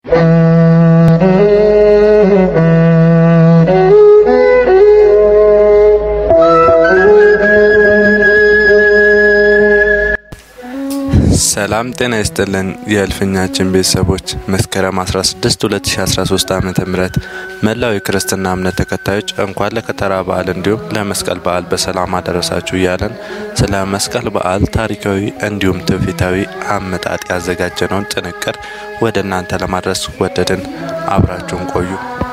ሰላም ጤና ይስጥልን የእልፍኛችን ቤተሰቦች መስከረም 16 2013 ዓ ም መላው የክርስትና እምነት ተከታዮች እንኳን ለከተራ በዓል እንዲሁም ለመስቀል በዓል በሰላም አደረሳችሁ እያለን ስለ መስቀል በዓል ታሪካዊ እንዲሁም ትውፊታዊ አመጣጥ ያዘጋጀነውን ጥንቅር ወደ እናንተ ለማድረስ ወደድን። አብራችሁን ቆዩ።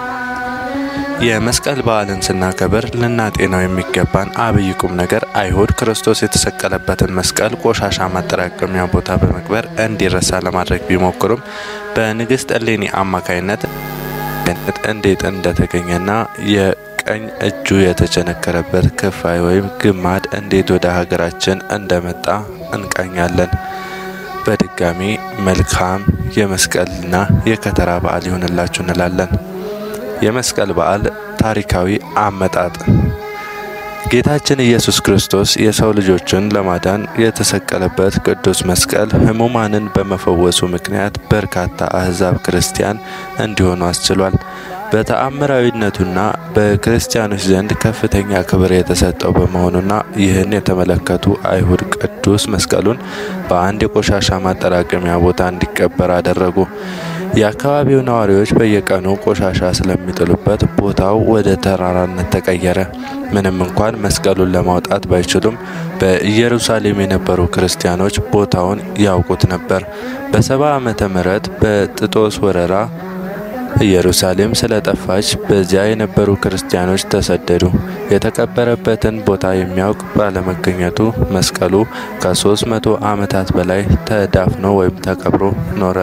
የመስቀል በዓልን ስናከብር ልናጤናው የሚገባን አብይ ቁም ነገር አይሁድ ክርስቶስ የተሰቀለበትን መስቀል ቆሻሻ ማጠራቀሚያ ቦታ በመቅበር እንዲረሳ ለማድረግ ቢሞክሩም በንግሥት እሌኒ አማካይነት እንዴት እንደተገኘና የቀኝ እጁ የተቸነከረበት ክፋይ ወይም ግማድ እንዴት ወደ ሀገራችን እንደመጣ እንቃኛለን። በድጋሚ መልካም የመስቀልና የከተራ በዓል ይሆንላችሁ እንላለን። የመስቀል በዓል ታሪካዊ አመጣጥ ጌታችን ኢየሱስ ክርስቶስ የሰው ልጆችን ለማዳን የተሰቀለበት ቅዱስ መስቀል ሕሙማንን በመፈወሱ ምክንያት በርካታ አሕዛብ ክርስቲያን እንዲሆኑ አስችሏል። በተአምራዊነቱና በክርስቲያኖች ዘንድ ከፍተኛ ክብር የተሰጠው በመሆኑና ይህን የተመለከቱ አይሁድ ቅዱስ መስቀሉን በአንድ የቆሻሻ ማጠራቀሚያ ቦታ እንዲቀበር አደረጉ። የአካባቢው ነዋሪዎች በየቀኑ ቆሻሻ ስለሚጥሉበት ቦታው ወደ ተራራነት ተቀየረ። ምንም እንኳን መስቀሉን ለማውጣት ባይችሉም በኢየሩሳሌም የነበሩ ክርስቲያኖች ቦታውን ያውቁት ነበር። በሰባ ዓመተ ምህረት በጥጦስ ወረራ ኢየሩሳሌም ስለጠፋች በዚያ የነበሩ ክርስቲያኖች ተሰደዱ። የተቀበረበትን ቦታ የሚያውቅ ባለመገኘቱ መስቀሉ ከሶስት መቶ ዓመታት በላይ ተዳፍኖ ወይም ተቀብሮ ኖረ።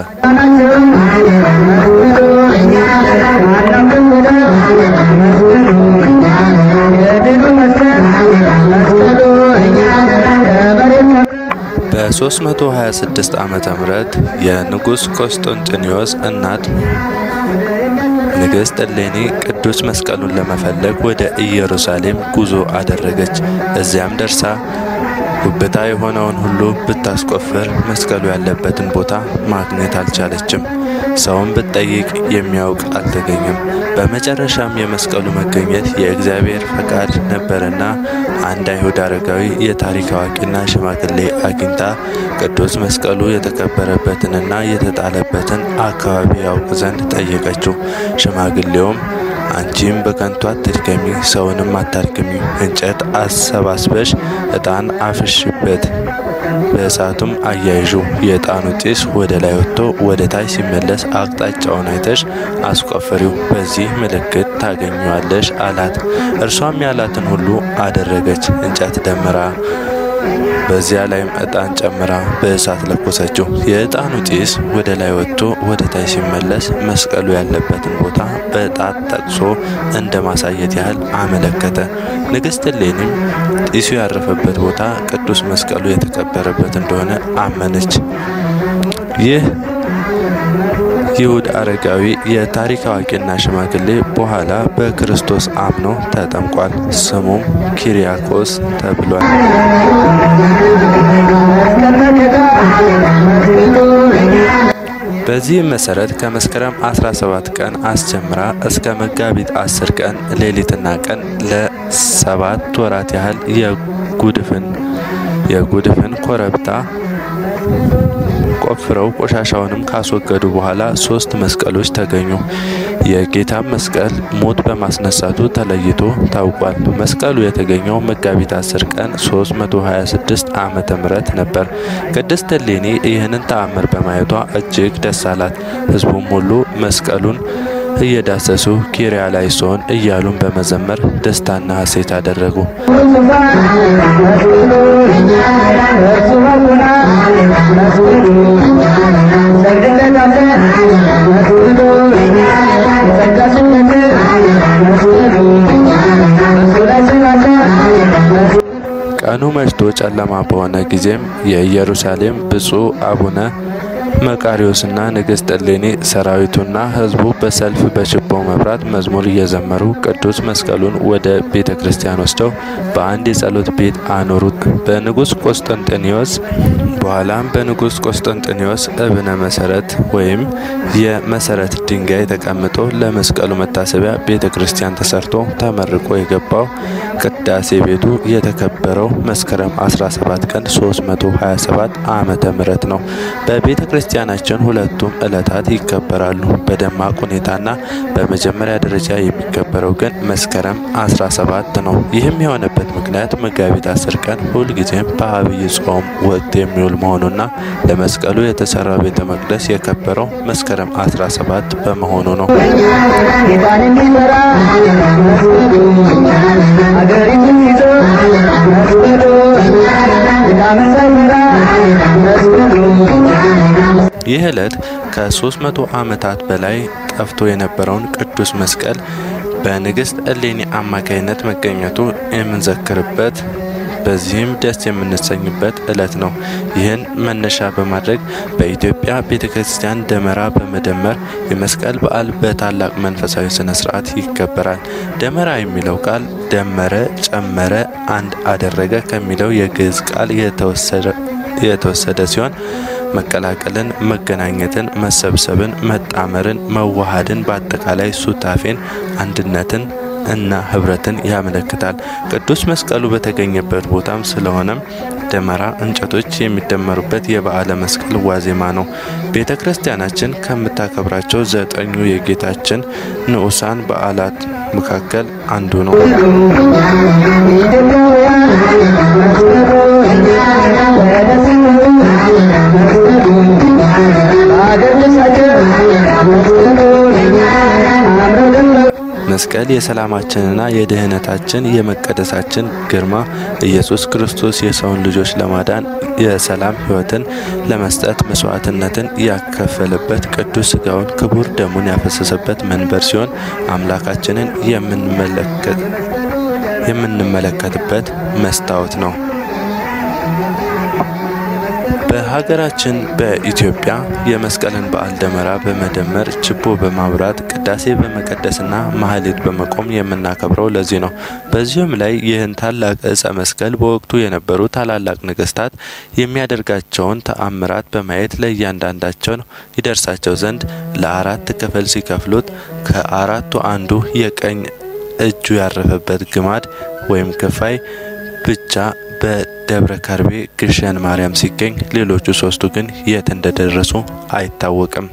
በ326 ዓመተ ምህረት የንጉሥ ቆስጠንጢኖስ እናት ንግሥት እሌኒ ቅዱስ መስቀሉን ለመፈለግ ወደ ኢየሩሳሌም ጉዞ አደረገች። እዚያም ደርሳ ጉብታ የሆነውን ሁሉ ብታስቆፍር መስቀሉ ያለበትን ቦታ ማግኘት አልቻለችም። ሰውን ብትጠይቅ የሚያውቅ አልተገኘም። በመጨረሻም የመስቀሉ መገኘት የእግዚአብሔር ፈቃድ ነበርና አንድ አይሁድ አረጋዊ የታሪክ አዋቂና ሽማግሌ አግኝታ ቅዱስ መስቀሉ የተቀበረበትንና የተጣለበትን አካባቢ ያውቅ ዘንድ ጠየቀችው። ሽማግሌውም አንቺም በከንቱ አትድከሚ፣ ሰውንም አታድክሚ። እንጨት አሰባስበሽ ዕጣን አፍሽበት፣ በእሳቱም አያይዡ። የዕጣኑ ጢስ ወደ ላይ ወጥቶ ወደ ታች ሲመለስ አቅጣጫውን አይተሽ አስቆፍሪው፣ በዚህ ምልክት ታገኘዋለሽ አላት። እርሷም ያላትን ሁሉ አደረገች። እንጨት ደምራ በዚያ ላይም ዕጣን ጨምራ በእሳት ለኮሰችው። የዕጣኑ ጢስ ወደ ላይ ወጥቶ ወደ ታች ሲመለስ መስቀሉ ያለበትን ቦታ በጣት ጠቅሶ እንደ ማሳየት ያህል አመለከተ። ንግሥት እሌኒም ጢሱ ያረፈበት ቦታ ቅዱስ መስቀሉ የተቀበረበት እንደሆነ አመነች። ይህ ይሁድ አረጋዊ የታሪክ አዋቂና ሽማግሌ በኋላ በክርስቶስ አምኖ ተጠምቋል። ስሙም ኪሪያኮስ ተብሏል። በዚህም መሰረት ከመስከረም 17 ቀን አስጀምራ እስከ መጋቢት 10 ቀን ሌሊትና ቀን ለሰባት ወራት ያህል የጉድፍን የጉድፍን ኮረብታ ቆፍረው ቆሻሻውንም ካስወገዱ በኋላ ሶስት መስቀሎች ተገኙ። የጌታም መስቀል ሞት በማስነሳቱ ተለይቶ ታውቋል። መስቀሉ የተገኘው መጋቢት 10 ቀን 326 ዓመተ ምህረት ነበር። ቅድስት እሌኒ ይህንን ተአምር በማየቷ እጅግ ደስ አላት። ሕዝቡም ሁሉ መስቀሉን እየዳሰሱ ኪሪያ ላይ ሶን እያሉን በመዘመር ደስታና ሐሴት አደረጉ። ቀኑ መሽቶ ጨለማ በሆነ ጊዜም የኢየሩሳሌም ብፁዕ አቡነ መቃሪዎስና ንግሥት እሌኒ ሰራዊቱና ሕዝቡ በሰልፍ በችቦ መብራት መዝሙር እየዘመሩ ቅዱስ መስቀሉን ወደ ቤተ ክርስቲያን ወስደው በአንድ የጸሎት ቤት አኖሩት። በንጉሥ ቆስጠንጢኖስ በኋላም በንጉሥ ቆስጠንጢኖስ እብነ መሰረት ወይም የመሰረት ድንጋይ ተቀምጦ ለመስቀሉ መታሰቢያ ቤተ ክርስቲያን ተሰርቶ ተመርቆ የገባው ቅዳሴ ቤቱ የተከበረው መስከረም 17 ቀን 327 ዓመተ ምህረት ነው። በቤተ ክርስቲያናችን ሁለቱም ዕለታት ይከበራሉ በደማቅ ሁኔታና በመጀመሪያ ደረጃ የሚከበረው ግን መስከረም 17 ነው። ይህም የሆነበት ምክንያት መጋቢት 10 ቀን ሁልጊዜም በአብይ ጾም ወቅት የሚውል መሆኑና ለመስቀሉ የተሰራው ቤተ መቅደስ የከበረው መስከረም 17 በመሆኑ ነው። ጌታን የሚመራ ሀገሪቱን ይዞ መስቀሉ ጌታን ሳይመራ መስቀሉ ይህ ዕለት ከ300 ዓመታት በላይ ጠፍቶ የነበረውን ቅዱስ መስቀል በንግሥት እሌኒ አማካይነት መገኘቱ የምንዘክርበት በዚህም ደስ የምንሰኝበት ዕለት ነው። ይህን መነሻ በማድረግ በኢትዮጵያ ቤተ ክርስቲያን ደመራ በመደመር የመስቀል በዓል በታላቅ መንፈሳዊ ስነ ስርዓት ይከበራል። ደመራ የሚለው ቃል ደመረ፣ ጨመረ፣ አንድ አደረገ ከሚለው የግዕዝ ቃል የተወሰደ ሲሆን መቀላቀልን፣ መገናኘትን፣ መሰብሰብን፣ መጣመርን፣ መዋሃድን በአጠቃላይ ሱታፌን፣ አንድነትን እና ህብረትን ያመለክታል። ቅዱስ መስቀሉ በተገኘበት ቦታም ስለሆነም ደመራ እንጨቶች የሚደመሩበት የበዓለ መስቀል ዋዜማ ነው። ቤተ ክርስቲያናችን ከምታከብራቸው ዘጠኙ የጌታችን ንዑሳን በዓላት መካከል አንዱ ነው። ኢትዮጵያውያን መስቀሉ ወደ ሲኦል መስቀሉ በሀገር ልብሳቸው መስቀሉ አምረው ደምቀው መስቀል የሰላማችንና የድህነታችን የመቀደሳችን ግርማ ኢየሱስ ክርስቶስ የሰውን ልጆች ለማዳን የሰላም ሕይወትን ለመስጠት መስዋዕትነትን ያከፈለበት ቅዱስ ሥጋውን ክቡር ደሙን ያፈሰሰበት መንበር ሲሆን አምላካችንን የምንመለከት የምንመለከትበት መስታወት ነው። በሀገራችን በኢትዮጵያ የመስቀልን በዓል ደመራ በመደመር ችቦ በማብራት ቅዳሴ በመቀደስና ማህሌት በመቆም የምናከብረው ለዚህ ነው። በዚሁም ላይ ይህን ታላቅ ዕፀ መስቀል በወቅቱ የነበሩ ታላላቅ ነገስታት የሚያደርጋቸውን ተአምራት በማየት ለእያንዳንዳቸው ይደርሳቸው ዘንድ ለአራት ክፍል ሲከፍሉት ከአራቱ አንዱ የቀኝ እጁ ያረፈበት ግማድ ወይም ክፋይ ብቻ በደብረ ከርቤ ግሸን ማርያም ሲገኝ ሌሎቹ ሶስቱ ግን የት እንደደረሱ አይታወቅም።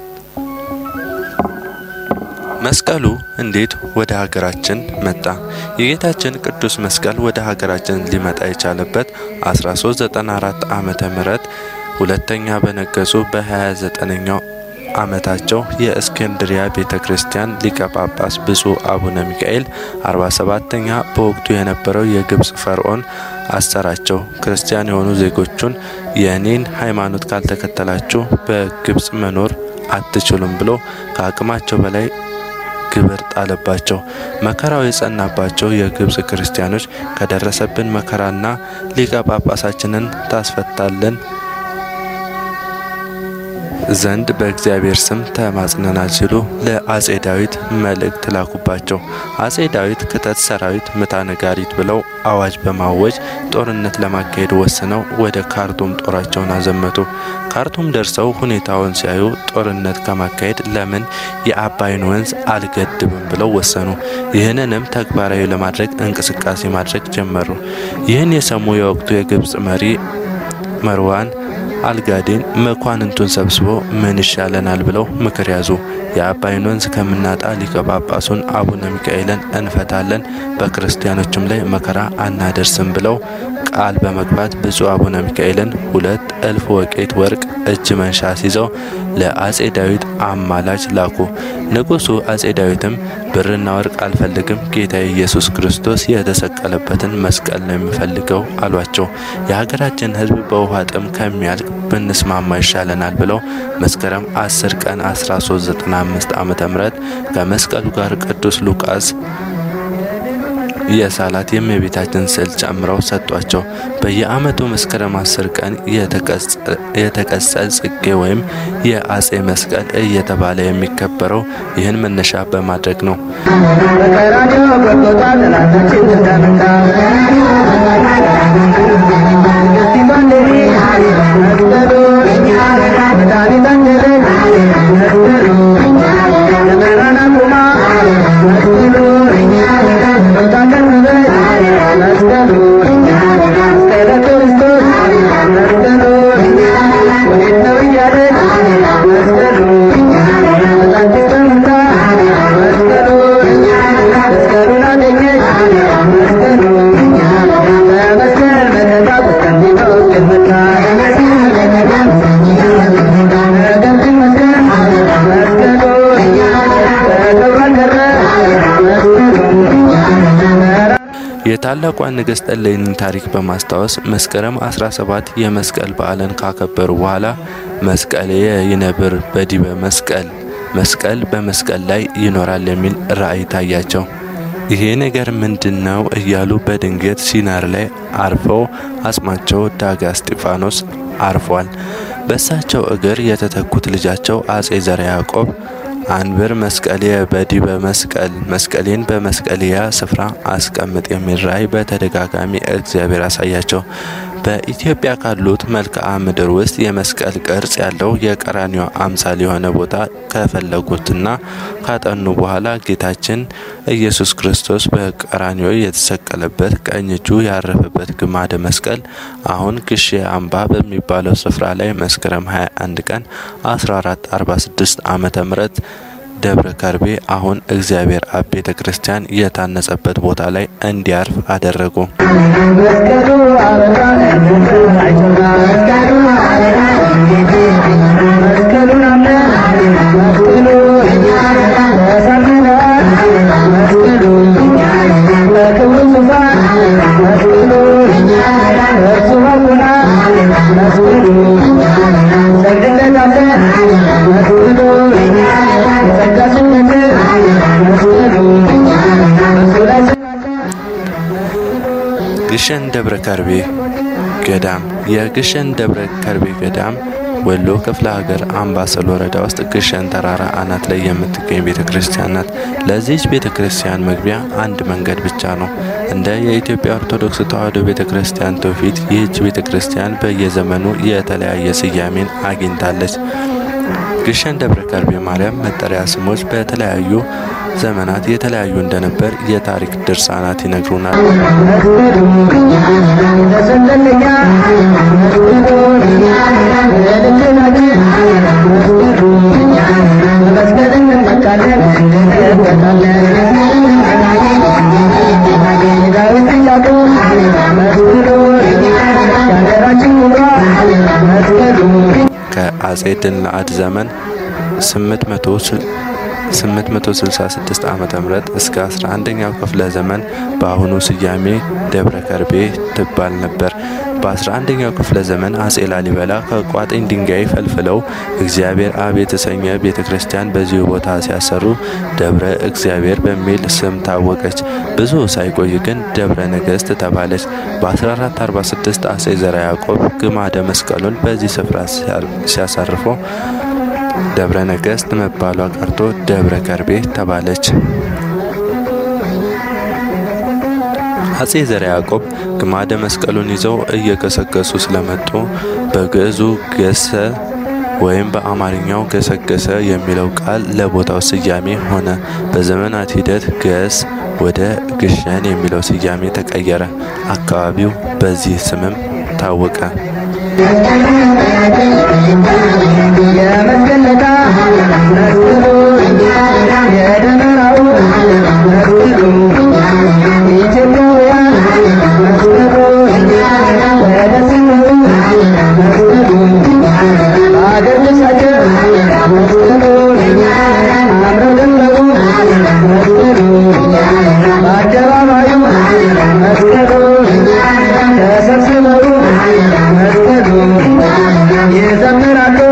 መስቀሉ እንዴት ወደ ሀገራችን መጣ? የጌታችን ቅዱስ መስቀል ወደ ሀገራችን ሊመጣ የቻለበት 1394 ዓመተ ምህረት ሁለተኛ በነገሱ በ29ኛው ዓመታቸው የእስክንድሪያ ቤተ ክርስቲያን ሊቀ ጳጳስ ብፁዕ አቡነ ሚካኤል 47ተኛ በወቅቱ የነበረው የግብፅ ፈርዖን አሰራቸው። ክርስቲያን የሆኑ ዜጎቹን የእኔን ሃይማኖት ካልተከተላችሁ በግብፅ መኖር አትችሉም ብሎ ከአቅማቸው በላይ ግብር ጣለባቸው። መከራው የጸናባቸው የግብፅ ክርስቲያኖች ከደረሰብን መከራና ሊቀ ጳጳሳችንን ታስፈታለን ዘንድ በእግዚአብሔር ስም ተማጽነናል ሲሉ ለአጼ ዳዊት መልእክት ላኩባቸው። አጼ ዳዊት ክተት ሰራዊት ምታ ነጋሪት ብለው አዋጅ በማወጅ ጦርነት ለማካሄድ ወስነው ወደ ካርቱም ጦራቸውን አዘመቱ። ካርቱም ደርሰው ሁኔታውን ሲያዩ ጦርነት ከማካሄድ ለምን የአባይን ወንዝ አልገድብም ብለው ወሰኑ። ይህንንም ተግባራዊ ለማድረግ እንቅስቃሴ ማድረግ ጀመሩ። ይህን የሰሙ የወቅቱ የግብፅ መሪ መርዋን አልጋዴን መኳንንቱን ሰብስቦ ምን ይሻለናል ብለው ምክር ያዙ። የአባይን ወንዝ ከምናጣ ሊቀ ጳጳሱን አቡነ ሚካኤልን እንፈታለን፣ በክርስቲያኖችም ላይ መከራ አናደርስም ብለው ቃል በመግባት ብፁዕ አቡነ ሚካኤልን ሁለት እልፍ ወቄት ወርቅ እጅ መንሻ ሲይዘው ለአጼ ዳዊት አማላጅ ላኩ። ንጉሡ አጼ ዳዊትም ብርና ወርቅ አልፈልግም፣ ጌታ ኢየሱስ ክርስቶስ የተሰቀለበትን መስቀል ነው የሚፈልገው አሏቸው። የሀገራችን ሕዝብ በውሃ ጥም ከሚያልቅ ብንስማማ ይሻለናል ብለው መስከረም 10 ቀን 1395 ዓመተ ምህረት ከመስቀሉ ጋር ቅዱስ ሉቃስ የሳላት የእመቤታችን ስዕል ጨምረው ሰጧቸው። በየዓመቱ መስከረም አስር ቀን የተቀጸል ጽጌ ወይም የአጼ መስቀል እየተባለ የሚከበረው ይህን መነሻ በማድረግ ነው። በቀራንዮ ጎልጎታ ጠላታችን ተመታ። ሲባንዴሪ መስቀሉ መድኃኒታችንን መስቀሉ ደመራን አቁማ መስቀሉ ሞታ ቀንበን መስቀሉ መስቀለ ክርስቶስ መስቀሉ ወዴት ነው እያልን መስቀሉ ጠላታችን ተመታ መስቀሉ መስቀሉን አገኘች መስቀሉ በመስቀል መከታ ቆስጠንጢኖስ መታ ነገር ግን መስቀል መስቀሉ ተከብሯል ቀረ መስቀሉ የታላቋን ንግሥት እሌኒን ታሪክ በማስታወስ መስከረም 17 የመስቀል በዓልን ካከበሩ በኋላ መስቀል ይነብር በዲበ መስቀል መስቀል በመስቀል ላይ ይኖራል የሚል ራእይ ታያቸው። ይሄ ነገር ምንድን ነው እያሉ በድንገት ሲናር ላይ አርፈው አጽማቸው ዳጋ እስጢፋኖስ አርፏል። በእሳቸው እግር የተተኩት ልጃቸው አጼ ዘርዓ ያዕቆብ አንብር መስቀልየ በዲበ መስቀል መስቀሌን በመስቀልያ ስፍራ አስቀምጥ የሚል ራእይ በተደጋጋሚ እግዚአብሔር አሳያቸው። በኢትዮጵያ ካሉት መልክዓ ምድር ውስጥ የመስቀል ቅርጽ ያለው የቀራንዮ አምሳል የሆነ ቦታ ከፈለጉትና ካጠኑ በኋላ ጌታችን ኢየሱስ ክርስቶስ በቀራንዮ የተሰቀለበት ቀኝ እጁ ያረፈበት ግማደ መስቀል አሁን ግሼ አምባ በሚባለው ስፍራ ላይ መስከረም 21 ቀን 1446 ዓመተ ምህረት ደብረ ከርቤ አሁን እግዚአብሔር አብ ቤተ ክርስቲያን የታነጸበት ቦታ ላይ እንዲያርፍ አደረጉ። መስቀሉ አበራ አይቶና መስቀሉ አበራ መስቀሉን አምነን መስቀሉ ተሳልመናል መስቀሉ በክብሩ ዙፋን መስቀሉ እርሱ ባርኮናል መስቀሉ ሰግድለታለን መስቀሉ የጸጋ ስነት መስቀሉ እሱ ላይ ስናለን ግሸን ደብረ ከርቤ ገዳም የግሸን ደብረ ከርቤ ገዳም ወሎ ክፍለ ሀገር አምባሰል ወረዳ ውስጥ ግሸን ተራራ አናት ላይ የምትገኝ ቤተ ክርስቲያን ናት። ለዚች ቤተ ክርስቲያን መግቢያ አንድ መንገድ ብቻ ነው። እንደ የኢትዮጵያ ኦርቶዶክስ ተዋሕዶ ቤተ ክርስቲያን ትውፊት ይህች ቤተ ክርስቲያን በየዘመኑ የተለያየ ስያሜን አግኝታለች። ግሸን ደብረ ከርቤ ማርያም መጠሪያ ስሞች በተለያዩ ዘመናት የተለያዩ እንደነበር የታሪክ ድርሳናት ይነግሩናል። ከአጼ ድልነአድ ዘመን 866 ዓመተ ምህረት እስከ 11ኛው ክፍለ ዘመን በአሁኑ ስያሜ ደብረ ከርቤ ትባል ነበር። በ11ኛው ክፍለ ዘመን አጼ ላሊበላ ከቋጥኝ ድንጋይ ፈልፍለው እግዚአብሔር አብ የተሰኘ ቤተ ክርስቲያን በዚሁ ቦታ ሲያሰሩ ደብረ እግዚአብሔር በሚል ስም ታወቀች። ብዙ ሳይቆይ ግን ደብረ ነገሥት ተባለች። በ1446 አጼ ዘርዓ ያዕቆብ ግማደ መስቀሉን በዚህ ስፍራ ሲያሳርፈው ደብረ ነገሥት መባሏ ቀርቶ ደብረ ከርቤ ተባለች። አጼ ዘርዓ ያዕቆብ ግማደ መስቀሉን ይዘው እየገሰገሱ ስለመጡ በግዕዙ ገሰ ወይም በአማርኛው ገሰገሰ የሚለው ቃል ለቦታው ስያሜ ሆነ። በዘመናት ሂደት ገስ ወደ ግሸን የሚለው ስያሜ ተቀየረ። አካባቢው በዚህ ስምም ታወቀ። የመስቀለታ መስቀሉ የደመራው መስቀሉ ኢትዮጵያውያን መስቀሉ ወደ ስምሩ መስቀሉ በአገር ልብሳቸው መስቀሉ አምረው ደመቁ መስቀሉ በአደባባዩ መስቀሉ ተሰብስበው መስቀሉ ይዘምራሉ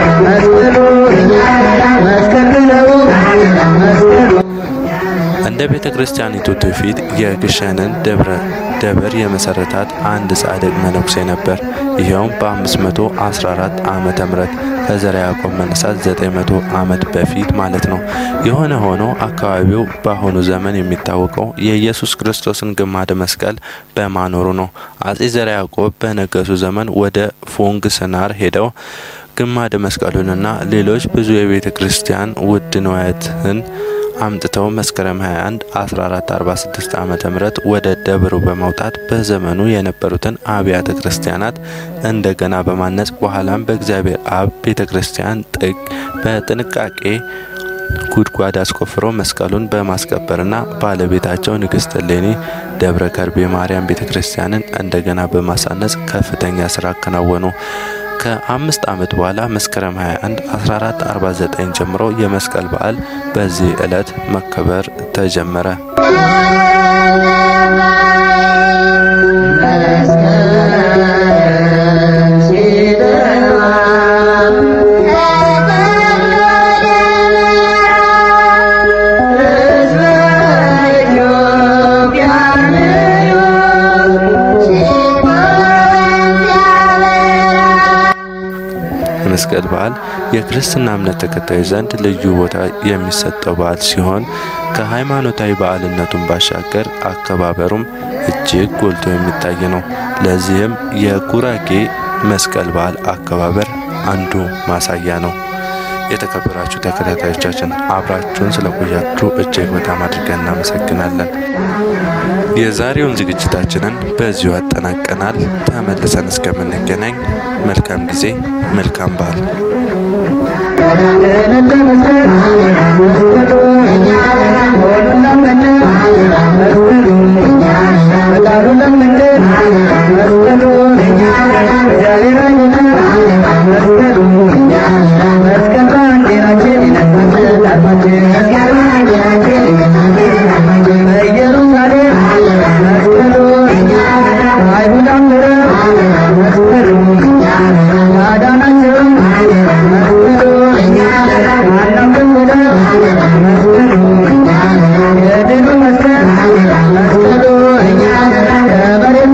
መስቀሉ መስቀል ብለው መስቀሉ እንደ ቤተ ክርስቲያኒቱ ትውፊት የግሸንን ደብረ ደብር የመሰረታት አንድ ጻድቅ መነኩሴ ነበር። ይኸውም በ514 ዓመተ ምህረት ከዘርዓ ያዕቆብ መነሳት 900 ዓመት በፊት ማለት ነው። የሆነ ሆኖ አካባቢው በአሁኑ ዘመን የሚታወቀው የኢየሱስ ክርስቶስን ግማደ መስቀል በማኖሩ ነው። አጼ ዘርዓ ያዕቆብ በነገሱ ዘመን ወደ ፉንግ ስናር ሄደው ግማደ መስቀሉንና ሌሎች ብዙ የቤተ ክርስቲያን ውድ ንዋያትን አምጥተው መስከረም 21 1446 ዓመተ ምህረት ወደ ደብሩ በመውጣት በዘመኑ የነበሩትን አብያተ ክርስቲያናት እንደገና በማነጽ በኋላም በእግዚአብሔር አብ ቤተ ክርስቲያን ጥግ በጥንቃቄ ጉድጓድ አስቆፍሮ መስቀሉን በማስቀበርና ባለቤታቸው ንግስት እሌኒ ደብረ ከርቤ ማርያም ቤተ ክርስቲያንን እንደገና በማሳነጽ ከፍተኛ ስራ አከናወኑ። ከአምስት ዓመት በኋላ መስከረም 21 1449 ጀምሮ የመስቀል በዓል በዚህ ዕለት መከበር ተጀመረ። የመስቀል በዓል የክርስትና እምነት ተከታዮች ዘንድ ልዩ ቦታ የሚሰጠው በዓል ሲሆን ከሃይማኖታዊ በዓልነቱን ባሻገር አከባበሩም እጅግ ጎልቶ የሚታይ ነው። ለዚህም የጉራጌ መስቀል በዓል አከባበር አንዱ ማሳያ ነው። የተከበራችሁ ተከታታዮቻችን አብራችሁን ስለቆያችሁ እጅግ በጣም አድርገን እናመሰግናለን። የዛሬውን ዝግጅታችንን በዚሁ አጠናቀናል። ተመልሰን እስከምንገናኝ መልካም ጊዜ፣ መልካም በዓል። መስቀል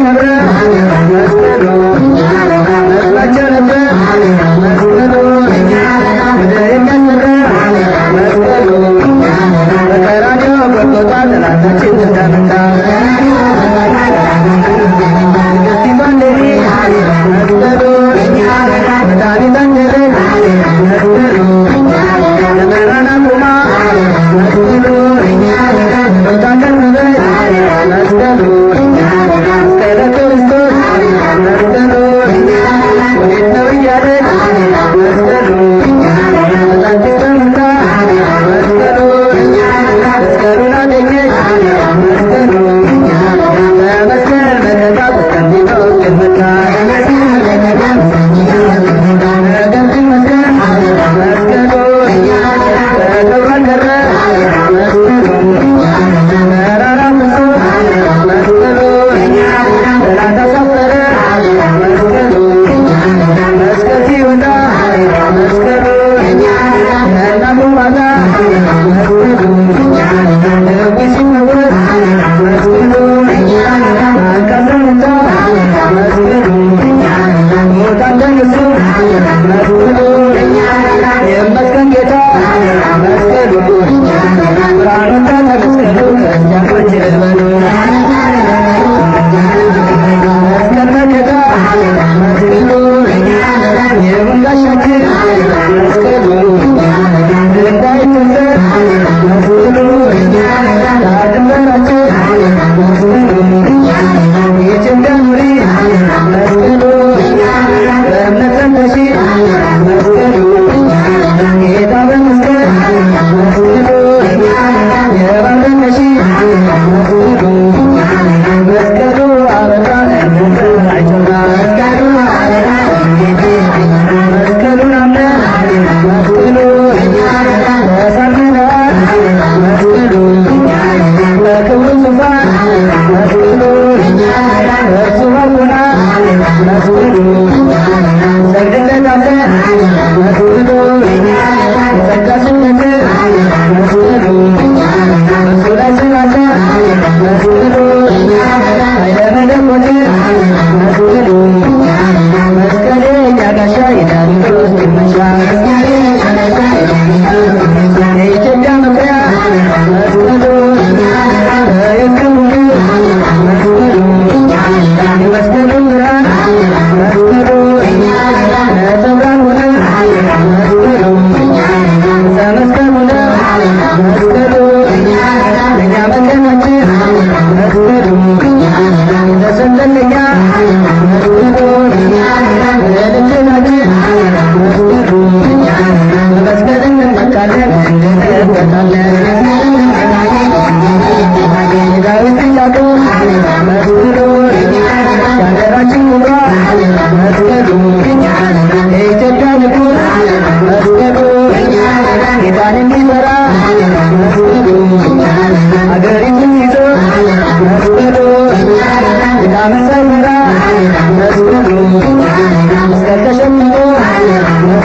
የኢትዮጵያ መኩሪያ መስቀሉ የክብሩ መስቀሉ ብርሃን መስቀሉ ነጸብራቅ ሆነ መስቀሉ ተመስገን ሆነ መስቀሉ እኛ መንገዳችን መስቀሉ ተሰጠንኛ መስቀሉ ለልጅናችን መስቀሉ መስቀል እንመካለን እንበታለን ዳዊት ጥያቄ መስቀሉ የሀገራችን ውሏ መስቀሉ የኢትዮጵያ ንጉሥ መስቀሉ ጌታን የሚመራ መስቀሉ አገሪቱን ይዞ መስቀሉ የዳመሰ ይምራ መስቀሉ እስከ ተሸምቶ